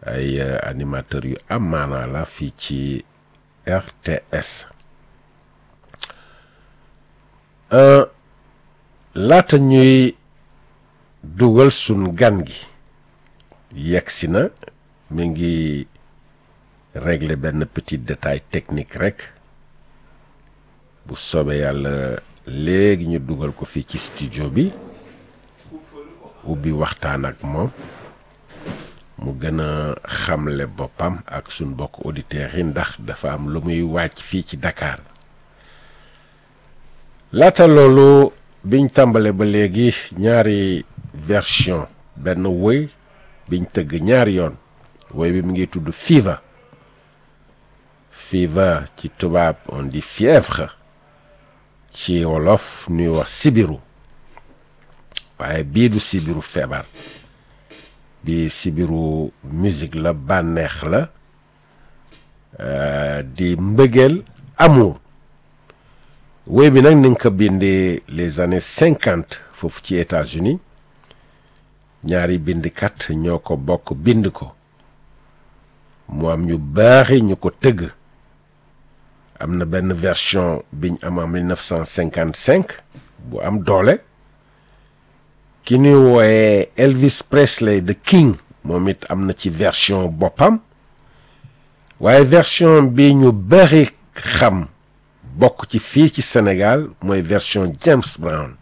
ay animateurs yu am maanaa la fii ci RTS laata ñuy dugal sun gan gi yegsi na mi ngi régler benn petit détail technique rek bu soobee yàlla léegi ñu dugal ko fii ci studio bi ubbi waxtaan ak moom mu gën a xamle boppam ak suñ bokk auditeurs yi ndax dafa am lu muy wàcc fii ci Dakar laata loolu biñ tàmbale ba léegi ñaari version benn woy biñ tëgg ñaari yoon woy bi mu ngi tudd Fever Fever ci tubaab on dit fièvre ci wolof ñuy wax sibiru waaye bii du sibiru feebar bi sibiru musique la bànneex la di mbëggeel amour woy bi nag ni nga ko bindee les années cinquante foofu ci États-Unis ñaari bindkat ñoo ko bokk bind ko mu am ñu baaxi ñu ko tëgg am na benn version biñ am en 1955 bu am doole ki ñuy wooyee Elvis Presley the King moom it am na ci version boppam waaye version bi ñu bari xam bokk ci fii ci Sénégal mooy version James Brown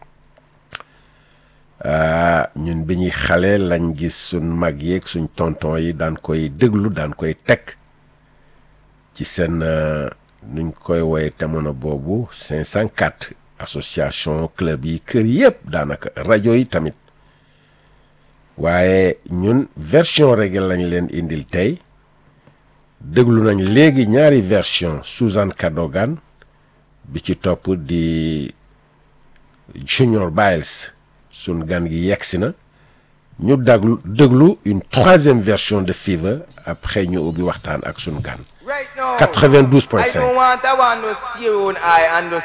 ñun bi ñuy xale lañ gis suñ mag yeeg suñ tonton yi daan koy déglu daan koy teg ci seen nuñ koy woye jamono boobu 504 association club yi kër yëpp daanaka rajo yi tamit waaye ñun version reggae lañ leen indil tey déglu nañ léegi ñaari version Susan Cadogan bi ci topp di Junior Biles sun gan gi yegsi na ñu daglu déglu une troisième version de Fever après ñu ubbi waxtaan ak sun gan 92.5 I don't want a one to steer on I and to